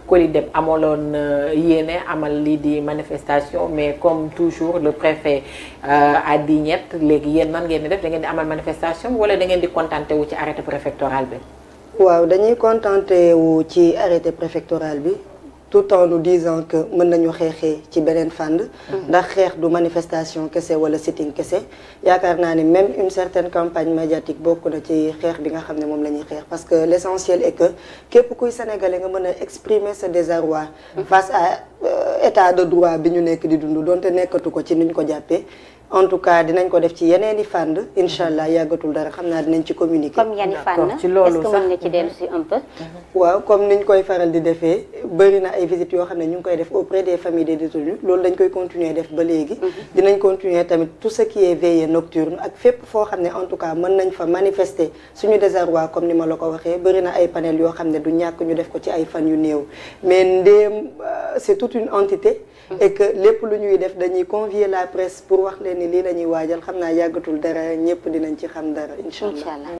COLIDEP amaloon yéene amal lii di manifestation mais comme toujours le préfet a dit ñett léegi yéen nan ngeen di def da ngeen di amal manifestation wala da ngeen di contenté wu ci arrêté préfectoral bi. waaw dañuy contenté wu ci arrêté préfectoral bi tout en nous disant que mën nañu xeexee ci beneen fànn. ndax xeex du manifestation kese wala sitting kese yaakaar naa ni même une certaine campagne médiatique bokk na ci xeex bi nga xam ne moom la ñuy xeex parce que l' essentiel est que képp kuy sénégalais nga mën a exprimer sa désarroi face à état de droit bi ñu nekk di dund donte nekkatu ko ci niñ ko jàppee. en tout cas dinañ ko def ci yeneen i fànn incha allah yàggatul dara xam naa dinañ ci communiquer. comme yan fànn ci loolu est-ce que mën nga ci dellu si un peu. waaw comme niñ koy faral di defee bëri na ay visites yoo xam ne ñu ngi koy def auprès des familles des détenus loolu dañ koy continuer def ba léegi. dinañ continuer tamit tout ce qui est veillée nocturne ak fépp foo xam ne en tout cas mën nañ fa manifester suñu désarroi comme ni ma la ko waxee bëri na ay panel yoo xam ne du ñàkk ñu def ko ci ay fan yu néew mais ndéem c'est toute une entité. et que lépp lu ñuy def dañuy convier la presse pour wax leen ni lii la ñuy waajal xam naa yàggatul dara ñëpp dinañ ci xam dara incha allah.